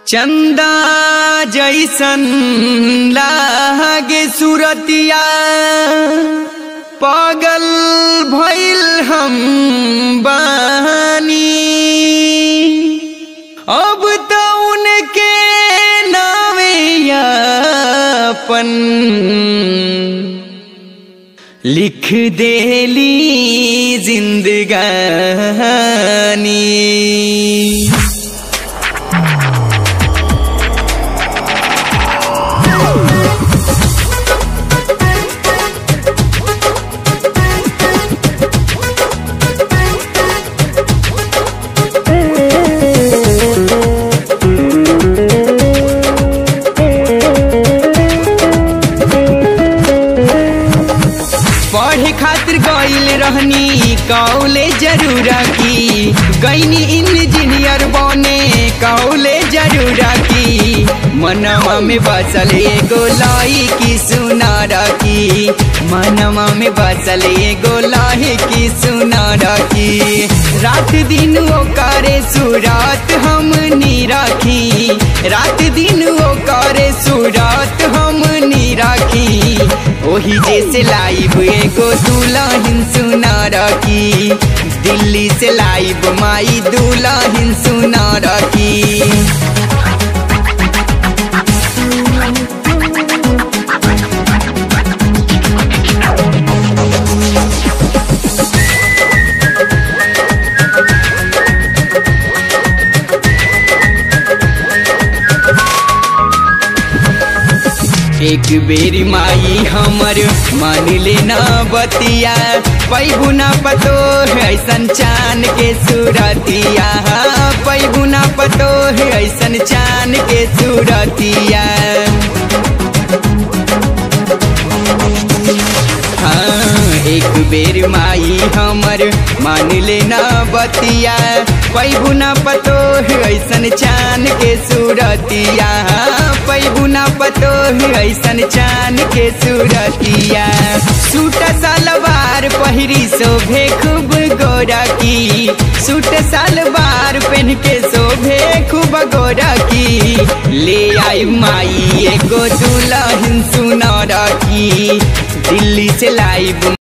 चंदा जैसन लागे सुरतिया पागल भइल हम बानी अब तो उनके नावे अपन लिख देली जिंदगानी पढ़े खातिर गईल रहनी कौले जरूरा की गईनी इंजीनियर बने कौले जरूरा की मनवा में बसल एगो लाई की सुनारा की मनवा में बसल एगो लाई की सुनारा की रात दिन वो करे सुरात हम नी राखी रात दिन वो करे सुरात हम नी राखी ओही जैसे लाइव एगो दुल्हन सुनार की दिल्ली से लाइव माई दुल्हन सुनार की एक बेरी माई हमर मान लेना बतिया पैबुना पतो है ऐसन चान के सूरतिया पैबुना पतो है ऐसन चान के सूरतिया हाँ एक बेर माई हमर मान लेना बतिया पैबुना पतो है ऐसन चान के सूरतिया पैबुना पतो है ऐसन चान के सूरतिया सूट सलवार पहिरी शोभे खूब गोरा की सूट सलवार पहन के शोभे खूब गोरा की ले आई माई एगो दुल्हन सुनर की दिल्ली से लाइव